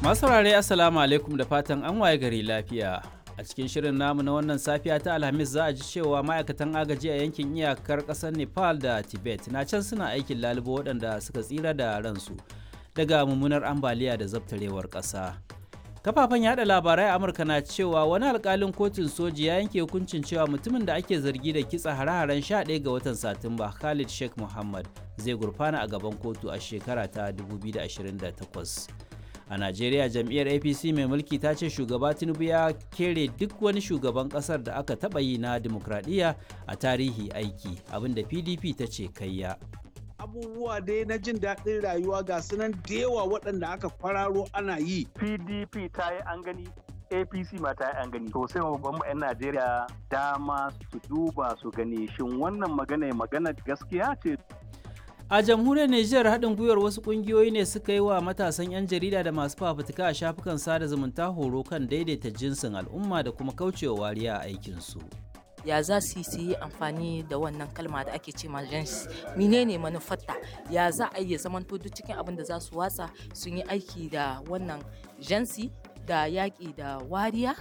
Masu saurare Assalamu alaikum da fatan an waye gari lafiya. A cikin shirin namu na wannan safiya ta Alhamis za a ji cewa ma'aikatan agaji a yankin iyakar ƙasar Nepal da Tibet na can suna aikin lalubo waɗanda suka tsira da ransu daga mummunar ambaliya da zabtarewar ƙasa. Kafafen yada labarai a Amurka na cewa wani alkalin kotun soji ya yanke hukuncin cewa mutumin da ake zargi da kitsa hare-haren 11 ga watan Satumba Khalid Sheikh Muhammad zai gurfana a gaban kotu a shekara ta 2028. a najeriya jam'iyyar apc mai mulki ta ce shugaba tinubu ya kere duk wani shugaban kasar da aka taba yi na demokradiyya a tarihi aiki abinda pdp ta ce kayya abubuwa dai na jin daɗin rayuwa ga sunan da yawa waɗanda aka kwararo ana yi pdp ta yi an gani apc ma ta yi an gani to sai babban 'yan najeriya dama su duba su gani shin wannan magana magana gaskiya ce A jamhuriyar Nijar haɗin gwiwar wasu ƙungiyoyi ne suka yi wa matasan 'yan jarida da masu fafutuka a shafukan sada zumunta horo kan daidaita jinsin al'umma da kuma kaucewa wariya a aikinsu. ya za su yi amfani da wannan kalma da ake ce gens menene manufarta ya za a iya zamanto duk cikin abin da za su watsa sun yi aiki da wannan jansi da yaƙi da wariya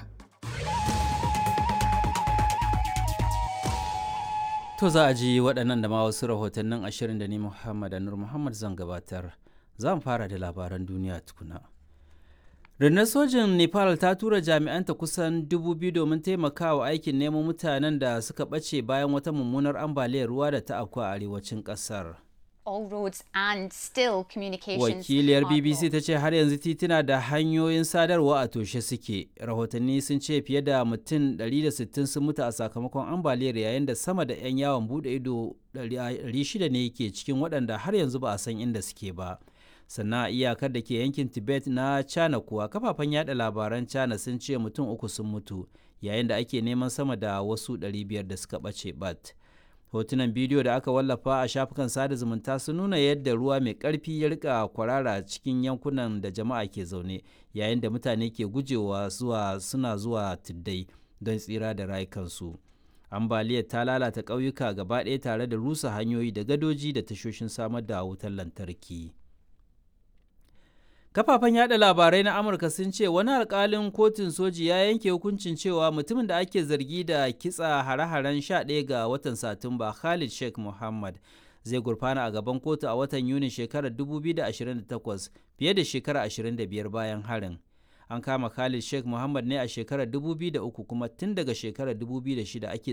To za a ji waɗannan da ma wasu rahotannin ashirin da ni Muhammad Anur Muhammad zan gabatar. Zan fara da labaran duniya tukuna. Rundunar sojin Nepal ta tura jami'anta kusan dubu biyu domin taimakawa aikin neman mutanen da suka ɓace bayan wata mummunar ambaliyar ruwa da ta afku a arewacin ƙasar. all roads and still communications Wakiliyar are BBC blocked. ta ce har yanzu tituna da hanyoyin sadarwa a toshe suke. Rahotanni sun ce fiye da mutum 160 sun mutu a sakamakon ambaliyar yayin da sama da 'yan yawon bude ido 600 ne ke cikin waɗanda har yanzu ba a san inda suke ba. Sannan a iyakar da ke yankin Tibet na China kuwa kafafen yada labaran China sun ce mutum uku sun mutu yayin da ake neman sama da wasu 500 da suka ɓace bat. hotunan bidiyo da aka wallafa a shafukan sada zumunta sun nuna yadda ruwa mai ƙarfi ya rika kwarara cikin yankunan da jama'a ke zaune yayin da mutane ke gujewa zuwa suna zuwa tuddai don tsira da rayukansu ambaliyar ta lalata ƙauyuka gaba ɗaya tare da rusa hanyoyi da gadoji da tashoshin samar da wutar lantarki kafafen yada labarai na amurka sun ce wani alkalin kotun soji ya yanke hukuncin cewa mutumin da ake zargi da kitsa hare-haren 11 ga watan satumba khalid sheikh muhammad zai gurfana a gaban kotu a watan yuni shekarar 2028 fiye da shekara 25 bayan harin an kama khalid sheikh muhammad ne a shekarar 2003 kuma tun daga shekarar 2006 ake